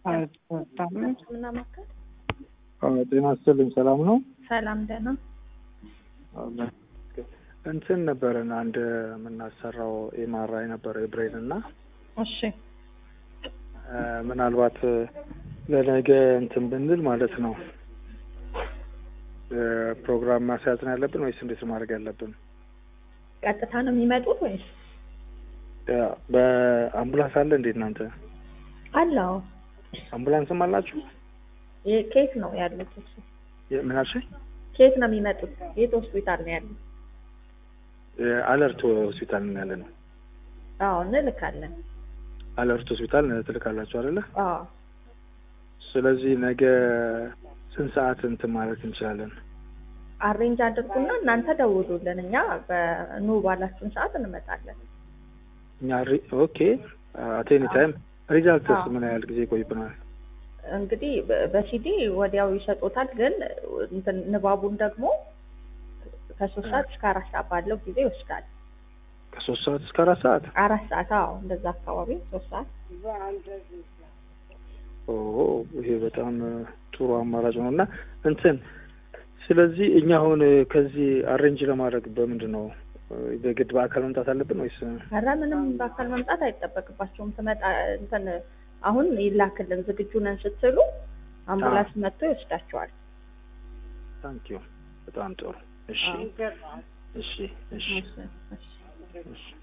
አልወጣም። ምናማከል ጤና ይስጥልኝ። ሰላም ነው? ሰላም ደህና እንትን ነበረን አንድ የምናሰራው ኤምአርአይ ነበረ የብሬን እና እሺ ምናልባት ለነገ እንትን ብንል ማለት ነው ፕሮግራም ማስያዝ ነው ያለብን ወይስ እንዴት ማድረግ ያለብን? ቀጥታ ነው የሚመጡት ወይስ በአምቡላንስ አለ እንዴት እናንተ አለው አምቡላንስም አላችሁ? ከየት ነው ያሉት? እሱ ምን አልሽኝ? ከየት ነው የሚመጡት? የት ሆስፒታል ነው ያሉት? አለርት ሆስፒታል ነው ያለ ነው። አዎ እንልካለን። አለርት ሆስፒታል ትልካላችሁ አይደለ? አዎ ስለዚህ ነገ ስንት ሰዓት እንትን ማለት እንችላለን? አሬንጅ አድርጉና እናንተ ደውሉልን። እኛ በኑ ባላችሁን ሰዓት እንመጣለን። እኛ ኦኬ አቴኒ ታይም ሪዛልትስ አዎ። ምን ያህል ጊዜ ይቆይብናል? እንግዲህ በ- በሲዲ ወዲያው ይሰጡታል፣ ግን እንትን ንባቡን ደግሞ ከሶስት ሰዓት እስከ አራት ሰዓት ባለው ጊዜ ይወስዳል። ከሶስት ሰዓት እስከ አራት ሰዓት አራት ሰዓት አዎ፣ እንደዛ አካባቢ ሶስት ሰዓት ኦ ይሄ በጣም ጥሩ አማራጭ ነው እና እንትን ስለዚህ እኛ አሁን ከዚህ አሬንጅ ለማድረግ በምንድን ነው በግድ በአካል መምጣት አለብን ወይስ ኧረ ምንም በአካል መምጣት አይጠበቅባቸውም። ትመጣ እንትን አሁን ይላክልን ዝግጁ ነን ስትሉ አምቡላንስ መጥቶ ይወስዳቸዋል። ታንኪዩ በጣም ጥሩ እሺ እሺ እሺ እሺ፣ እሺ። እሺ